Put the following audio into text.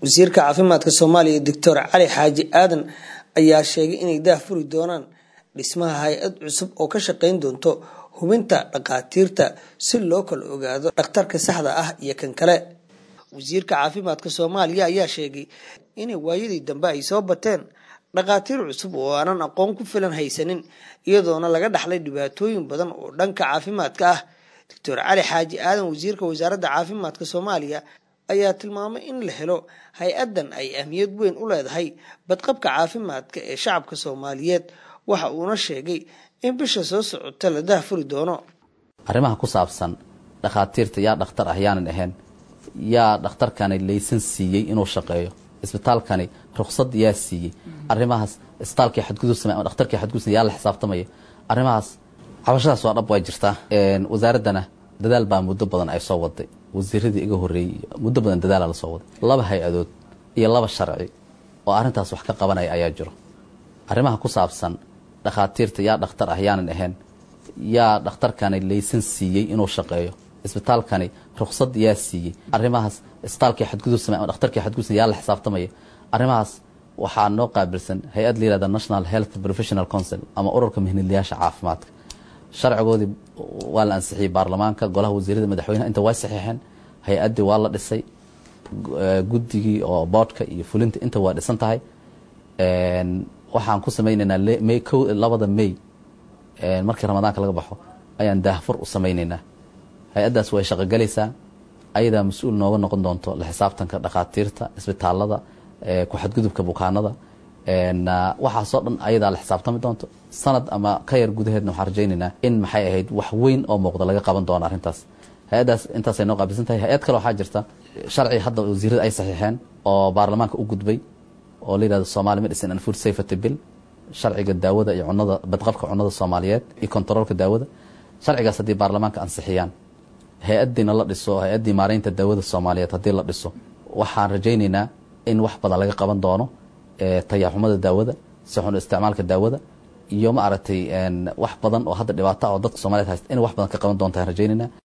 wasiirka caafimaadka soomaaliya doctor cali xaaji aadan ayaa sheegay inay daah furi doonaan dhismaha hay-ad cusub oo ka shaqeyn doonto hubinta dhakhaatiirta si loo kala ogaado dhakhtarka saxda ah iyo kan kale wasiirka caafimaadka soomaaliya ayaa sheegay inay waayadii dambe ay soo bateen dhakhaatiir cusub oo aanan aqoon ku filan haysanin iyadoona laga dhaxlay dhibaatooyin badan oo dhanka caafimaadka ah doctor cali xaaji aadan wasiirka wasaaradda caafimaadka soomaaliya ayaa tilmaamay in la helo hay-addan ay ahmiyad weyn u leedahay badqabka caafimaadka ee shacabka soomaaliyeed waxa uuna sheegay in bisha soo socota la daahfuri doono arrimaha ku saabsan dhakhaatiirta yaa dhakhtar ah yaanan ahayn yaa dhakhtarkani laysan siiyey inuu shaqeeyo isbitaalkani ruksad yaa siiyey arrimahaas isbitaalkii xadgudub samey ama dhakhtarkii xadgudub samey yaa la xisaabtamaya arrimahaas cabashadaas waa dhab way jirtaa wasaaraddana dadaal baa muddo badan ay soo waday wasiiradii iga horreeyey muddo badan dadaala la soo waday laba hay-adood iyo laba sharci oo arrintaas wax ka qabanaya ayaa jiro arrimaha ku saabsan dhakhaatiirta yaa dhakhtar ah yaanan ahayn yaa dhakhtarkani laysan siiyey inuu shaqeeyo isbitaalkani ruksad yaa siiyey arrimahaas isbitaalkii xadgudub samey ama dhakhtarkii xadgudub samey yaa la xisaabtamaya arrimahaas waxaa noo qaabilsan hay-ad la yihahda national health professional council ama ururka mihnadlayaasha caafimaadka sharcigoodii waa la ansixiyey baarlamaanka golaha wasiirada madaxweyneha inta way saxiixeen hay-addii waa la dhisay guddigii oo boodhka iyo fulinta inta waa dhisan tahay waxaan ku samayneynaa may ko labada may markii ramadaanka laga baxo ayaan daahfur u samayneynaa hay-addaas way shaqogelaysaa ayadaa mas-uul nooga noqon doonto la xisaabtanka dhakhaatiirta isbitaalada ku xadgudubka bukaanada waxaasoo dhan ayadaa la xisaabtami doonto sanad ama ka yar gudaheedna waxaan rajaynaynaa in maxay ahayd wax weyn oo muuqda laga qaban doono arrintaas hay-addaas intaasay noo qaabilsan tahay hay-ad kale waxaa jirta sharci hadda wasiirada ay saxiixeen oo baarlamaanka u gudbay oo la yihahdo somali medicine and food safety bill sharciga daawada iyo cunada badqabka cunada soomaaliyeed iyo kontaroolka daawada sharcigaas haddii baarlamaanka ansixiyaan hay-addiina la dhiso hay-addii maareynta daawada soomaaliyeed haddii la dhiso waxaan rajaynaynaa in wax badan laga qaban doono tayaxumada daawada sixun isticmaalka daawada iyo ma aragtay wax badan oo hadda dhibaata oo dadka soomaliyeed haysta in wax badan ka qaban doontaan rajaynayna